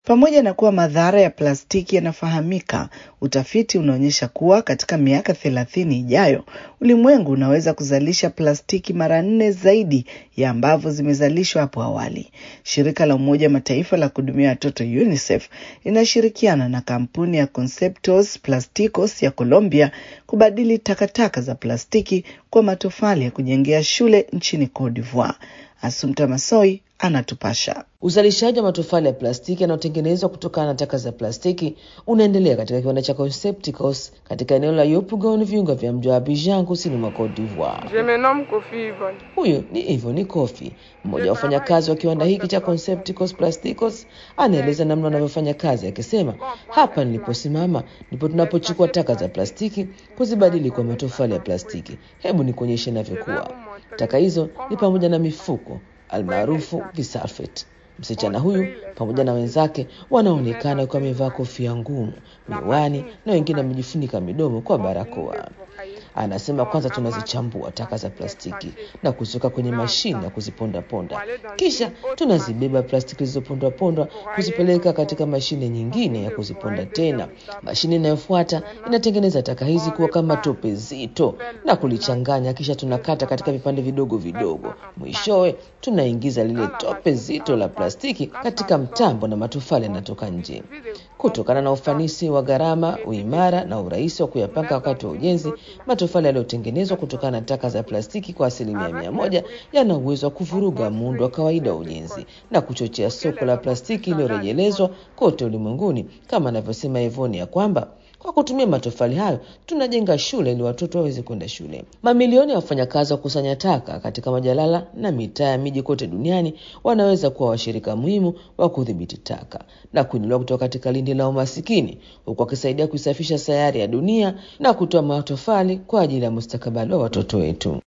Pamoja na kuwa madhara ya plastiki yanafahamika, utafiti unaonyesha kuwa katika miaka thelathini ijayo ulimwengu unaweza kuzalisha plastiki mara nne zaidi ya ambavyo zimezalishwa hapo awali. Shirika la Umoja wa Mataifa la kuhudumia watoto UNICEF linashirikiana na kampuni ya Conceptos Plasticos ya Colombia kubadili takataka za plastiki kwa matofali ya kujengea shule nchini Cote d'Ivoire. Asumta Masoi anatupasha. Uzalishaji wa matofali ya plastiki yanayotengenezwa kutokana na taka za plastiki unaendelea katika kiwanda cha Concepticos katika eneo la Yopougon, viunga vya mji wa Abidjan, kusini mwa Cote d'Ivoire. Je me nomme Kofi Yvonne. Huyu ni Ivoni Kofi, mmoja wa wafanyakazi wa kiwanda hiki cha Concepticos Plasticos. Anaeleza namna wanavyofanya kazi akisema, hapa niliposimama ndipo tunapochukua taka za plastiki kuzibadili kwa matofali ya plastiki. Hebu nikuonyeshe inavyokuwa. Taka hizo ni pamoja na mifuko almaarufu visalfet. Msichana huyu pamoja na wenzake wanaonekana wakiwa wamevaa kofia ngumu, miwani na wengine wamejifunika midomo kwa barakoa. Anasema kwanza tunazichambua taka za plastiki na kuziweka kwenye mashine ya kuzipondaponda, kisha tunazibeba plastiki zilizopondwapondwa kuzipeleka katika mashine nyingine ya kuziponda tena. Mashine inayofuata inatengeneza taka hizi kuwa kama tope zito na kulichanganya, kisha tunakata katika vipande vidogo vidogo. Mwishowe tunaingiza lile tope zito la plastiki katika mtambo na matofali yanatoka nje. Kutokana na ufanisi wa gharama, uimara na urahisi wa kuyapanga wakati wa ujenzi, matofali yaliyotengenezwa kutokana na taka za plastiki kwa asilimia mia moja yana uwezo wa kuvuruga muundo wa kawaida wa ujenzi na kuchochea soko la plastiki iliyorejelezwa kote ulimwenguni, kama anavyosema Evoni ya kwamba kwa kutumia matofali hayo tunajenga shule ili watoto waweze kwenda shule. Mamilioni ya wafanyakazi wa kusanya taka katika majalala na mitaa ya miji kote duniani wanaweza kuwa washirika muhimu wa kudhibiti taka na kuinuliwa kutoka katika lindi la umasikini, huku wakisaidia kuisafisha sayari ya dunia na kutoa matofali kwa ajili ya mustakabali wa watoto wetu.